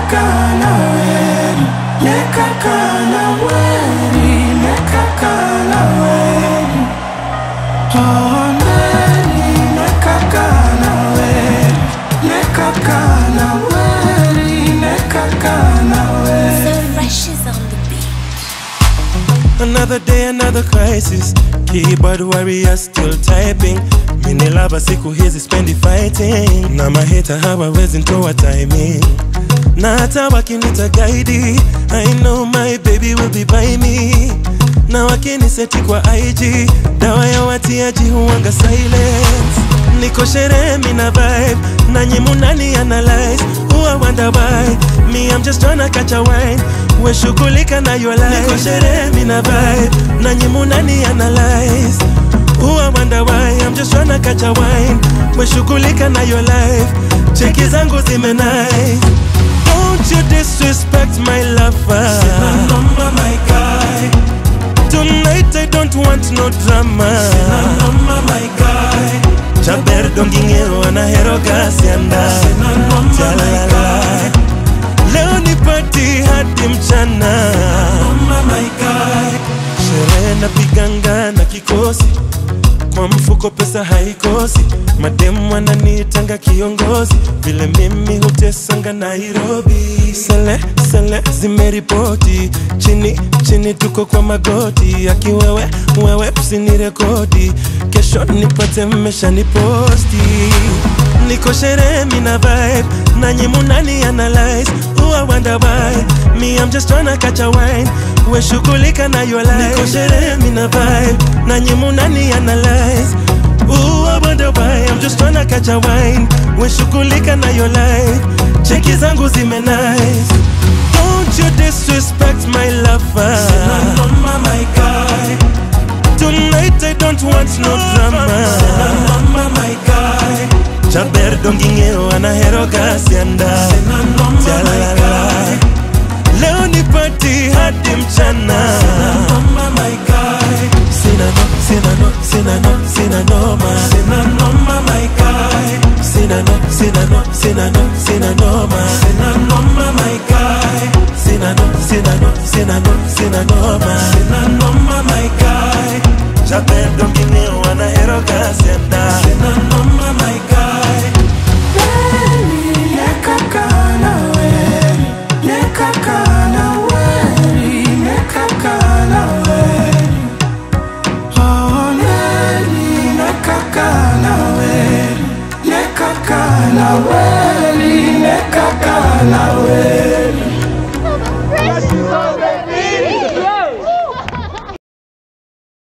nekaka na weri nekaka na weri nekaka na weri oh neri nekaka na weri nekaka na weri nekaka na weri So fresh is on the beat. Another day, another crisis. Keyboard warrior still typing. Mini lava siku hizi spendi fighting. Na maheta hawawezi ntoa timing. Na hata wakinita guide, I know my baby will be by me. Na wakiniseti kwa IG, dawa ya watiaji huwanga silence. Niko sherehe mina vibe, nanyi munani analyze. Who I wonder why, me I'm just tryna catch a wine. We shughulika na your life. Niko sherehe mina vibe, nanyi munani analyze. Who I wonder why, I'm just tryna catch a wine. We shughulika na your life. Cheki zangu zime nice. Don't you disrespect my lover. Sina noma my guy Tonight I don't want no drama. Sina noma my guy Chaber dongingero anahero gasianda. Sina noma my Jalala. guy Leo ni party hadi mchana. Noma my guy Sherehe napiganga na kikosi, kwa mfuko pesa haikosi. Mademu wananitanga kiongozi, vile mimi hutesanga Nairobi. Sele sele zimeripoti, chini chini tuko kwa magoti. Akiwewe wewe usinirekodi, kesho nipate mmesha niposti. Niko sherehe mina vibe, nanyi munani analyze. Who I wonder why, me I'm just tryna catch a wine. We shughulika na your life. Niko sherehe mina vibe, nanyi munani analyze. Ooh, I wonder why I'm just tryna catch a wine. We shughulika na your life. Cheki zangu zime nice. Don't you disrespect my lover. Sina noma my guy Tonight I don't want no drama. Sina noma my guy Chaber dongingeo anahero gasianda. Sina noma my Jalala. guy Leo ni party hadi mchana. Sina noma my guy Sina no, sina no, sina no, sina noma. Sina noma my guy Sina no, sina no, sina no, sina noma. Sina noma my guy Sina no, sina no, sina no, sina noma. Sina noma my guy Chaber dongingeo anahero gasianda. Sina noma my guy nekaka na weri nekaka na weri nekaka na weri oh neri nekaka na weri nekaka na weri nekaka na weri